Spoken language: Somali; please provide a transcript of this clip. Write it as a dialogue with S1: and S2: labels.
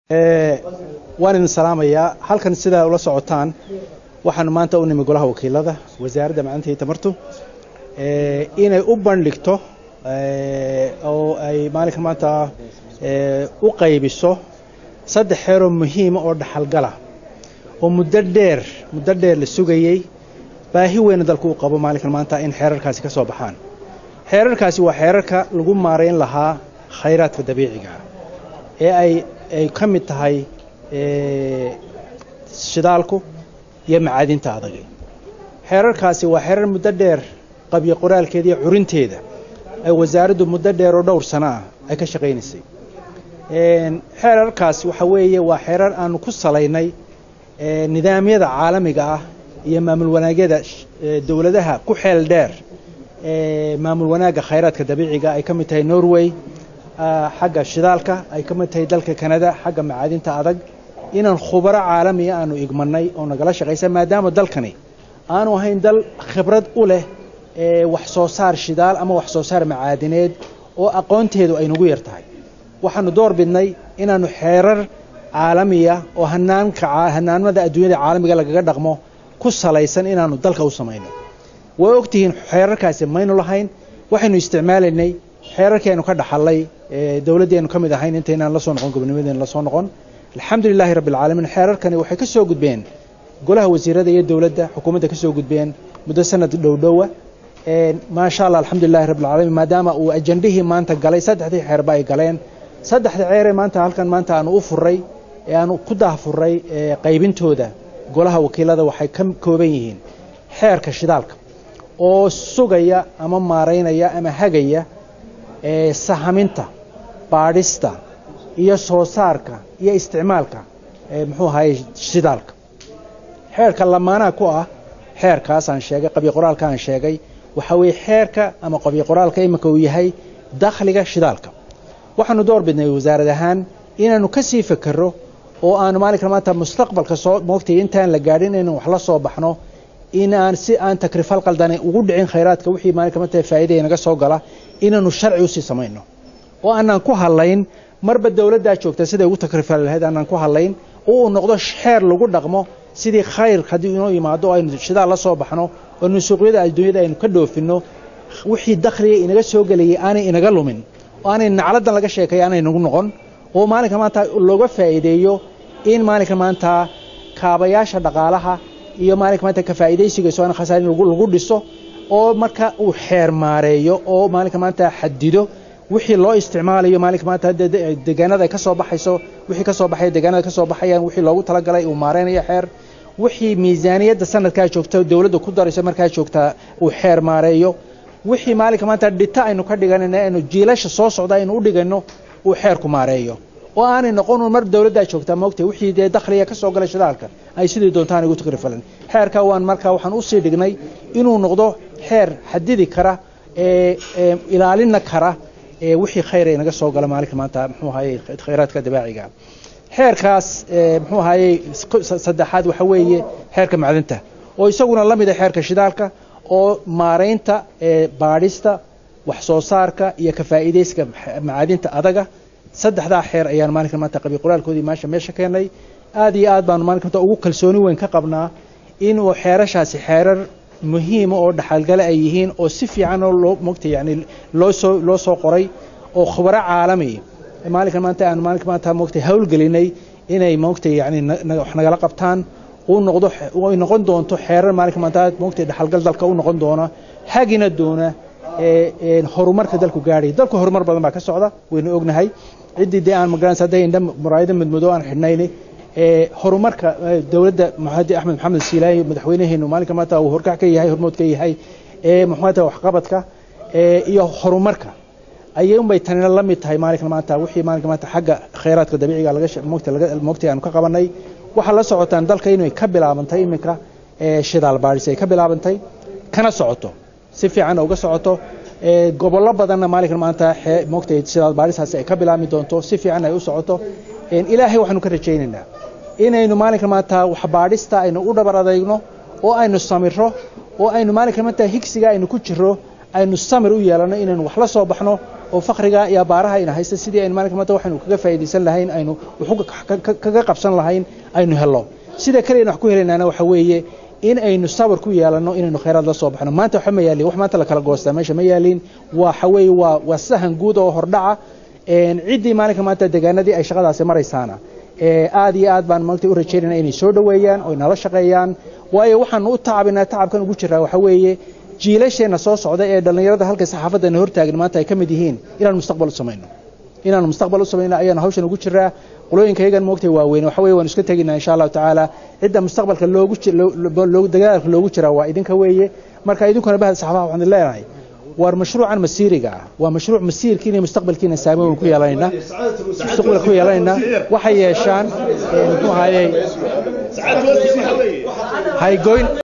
S1: waan idin salaamayaa halkan sidaa ula socotaan waxaan maanta u nimi golaha wakiilada wasaaradda macalinta iyo tamartu inay u bandhigto oo ay maalinkan maanta u qaybiso saddex xeeroo muhiima oo dhaxalgala oo muddo dheer muddo dheer la sugayey baahi weyna dalku u qabo maalinkan maanta in xeerarkaasi ka soo baxaan xeerarkaasi waa xeerarka lagu maarayn lahaa khayraadka dabiiciga ee ay ay ka mid tahay shidaalku iyo macaadinta adag xeerarkaasi waa xeerar muddo dheer qabyo qoraalkeeda iyo curinteeda ay wasaaraddu muddo dheer oo dhowr sano ah ay ka shaqaynaysay xeerarkaas waxa weeye waa xeerar aanu ku salaynay nidaamyada caalamiga ah iyo maamul wanaagyada dowladaha ku xeel dheer maamul wanaagga khayraadka dabiiciga ay ka mid tahay norway xagga shidaalka ay ka mid tahay dalka kanada xagga macaadinta adag inaan khubaro caalamiya aanu igmanay oo nagala shaqaysa maadaama dalkani aanu ahayn dal khibrad u leh wax soo saar shidaal ama wax soo saar macaadineed oo aqoonteedu ay nagu yar tahay waxaanu door bidnay inaanu xeerar caalamiya oo hanaanka hanaanada adduunyada caalamiga lagaga dhaqmo ku salaysan inaanu dalka u samayno waa ogtihiin xeerarkaasi maynu lahayn waxaynu isticmaalaynay xeerarkii aynu ka dhaxalay dowladdii aynu ka mid ahayn intaynaan la soo noqon gobonimadeena la soo noqon alxamdulilaahi rabbi alcaalamiin xeerarkani waxay ka soo gudbeen golaha wasiirada iyo dowladda xukuumadda ka soo gudbeen muddo sanad dhowdhowa maasha allah alxamdulilahi rabbi alcaalamiin maadaama uu ajandihii maanta galay saddexdii xeerba ay galeen saddexda ceeree maanta halkan maanta aanu u furay ee aanu ku daahfuray qaybintooda golaha wakiilada waxay ka kooban yihiin xeerka shidaalka oo sugaya ama maaraynaya ama hagaya sahaminta baadhista iyo soo saarka iyo isticmaalka muxuu ahaye shidaalka xeerka lamaanaha ku ah xeerkaas aan sheegay qabyo qoraalka aan sheegay waxa weeye xeerka ama qabyo qoraalka iminka uu yahay dakhliga shidaalka waxaanu door bidnay wasaarad ahaan inaanu ka sii fekero oo aanu maalinkan maanta mustaqbalka soo moogtay intaan la gaadhin inaan wax la soo baxno in aan si aan takrifal qaldane ugu dhicin khayraadka wixii maalinka maanta faa'iidaya naga soo gala inaanu sharci usii samayno oo aanaan ku hadlayn marba dowladdaa joogta siday ugu takrifali lahayd aanaan ku hadlayn oo uu noqdo xeer lagu dhaqmo sidii khayr haddii inoo yimaado oo aynu shidaal la soo baxno oo aynu suuqyada adduunyada aynu ka dhoofinno wixii dakhliga inaga soo gelayay aanay inaga lumin oo aanay nacladan laga sheekay aanay nagu noqon oo maalinka maanta looga faa'iideeyo in maalinka maanta kaabayaasha dhaqaalaha iyo maalinka maanta ka faa'iidaysiga soo aan khasaarin lagu dhiso oo marka uu xeer maareeyo oo maalinka maanta xadido wixii loo isticmaalayo maalinka maanta deegaanada ay ka soo baxayso wixii ka soo baxaya deegaanada ka soo baxayaan wixii loogu talagalay uu maareynayo xeer wixii miisaaniyadda sanadkaa joogta dowladda ku darayso markaa joogtaa uu xeer maareeyo wixii maalinka maanta dhita aynu ka dhiganayna aynu jiilasha soo socda aynu u dhigano uu xeerku maareeyo oo aanay noqon mar dowladdaa joogtaa moogtay wixii dee dakhliga ka soo galay shidaalka ay sidii doontaan igu takrifalan xeerka waan markaa waxaan usii dhignay inuu noqdo xeer xadidi kara ee ilaalina kara ee wixii khayr ay naga soo gala maalinka maanta muxuu ahaye khayraadka dabaaciga xeerkaas muxuu ahaye saddexaad waxa weeye xeerka macdinta oo isaguna la mid a xeerka shidaalka oo maaraynta baadhista wax soo saarka iyo ka faa'iidayska macaadinta adaga saddexdaa xeer ayaan maalinka maanta qabi qoraalkoodii maasha meesha keenay aad iyo aad baanu maalinka maanta ugu kalsooni weyn ka qabnaa inuu xeerashaasi xeerar muhiima oo dhaxalgale ay yihiin oo si fiican oo loo mogtay yani loo soo loo soo qoray oo khubaro caalami maalinkan maanta aan maalinka maanta mogtay hawlgelinay inay mogtay yani wax nagala qabtaan uu noqdo ay noqon doonto xeerar maalinka maanta mogtay dhaxalgal dalka u noqon doona hagina doona horumarka dalku gaadhay dalku horumar badan baa ka socda waynu ognahay ciddii dee aan magaranaysa hadday indha muraayado midmado aan xidhnayni horumarka dowladda maxamed axmed maxamed siilaahi madaxweynaheenu maalinka maanta uu horkac ka yahay hormood ka yahay ee maxamed waxqabadka iyo horumarka ayay unbay tanina la mid tahay maalinka maanta wixii maalinka maanta xagga khayraadka dabiiciga laga moogta laga moogtay aanu ka qabanay waxaa la socotaan dalka inay ka bilaabantay iminka shidaal baadhis ay ka bilaabantay kana socoto si fiican uga socoto gobollo badanna maalinka maanta moogtay shidaal baadhisaasi ay ka bilaabmi doonto si fiican ay u socoto ilaahay waxaanu ka rajaynaynaa inaynu maalinka maanta wax baadhista aynu u dhabar adayno oo aynu samiro oo aynu maalinka maanta higsiga aynu ku jiro aynu samir u yeelano inaynu wax la soo baxno oo fakriga iyo abaaraha ayna haysta sidii aynu maalinka maanta waxaynu kaga faa'iidaysan lahayn aynu wuxuu kaga qabsan lahayn aynu helo sida kale aynu wax ku helaynaana waxa weeye in aynu sabar ku yeelanno inaynu khayraad la soo baxno maanta waxa ma yaalin wax maanta la kala goostaa meesha ma yaalin waxa weeye waa waa sahan guud oo hordhaca ciddii maalinka maanta deegaanadii ay shaqadaasi maraysaana aad iyo aad baan maanta u rajaynayna inay soo dhoweeyaan oo nala shaqeeyaan waayo waxaanu u tacabinaa tacabkan ugu jiraa waxa weeye jiilasheenna soo socda ee dhallinyarada halka saxaafadana hortaagin maanta ay ka mid yihiin inaanu mustaqbal u samayno inaanu mustaqbal u samayno ayaanu hawshan ugu jiraa qolooyinka iyagan moogtay waaweyn waxa weeye waanu iska teginaa insha allahu tacaala cidda mustaqbalka loogu dagaalka loogu jiraa waa idinka weeye marka idinkuna bahda saxaafaha waxaan leenahay war mashruucan masiiriga ah waa mashruuc masiirkiina iyo mustaqbalkiina saameyn ku yeelanayna mustaqbalka ku yeelanayna waxay yeeshaan muxuu ahaayey haygoyn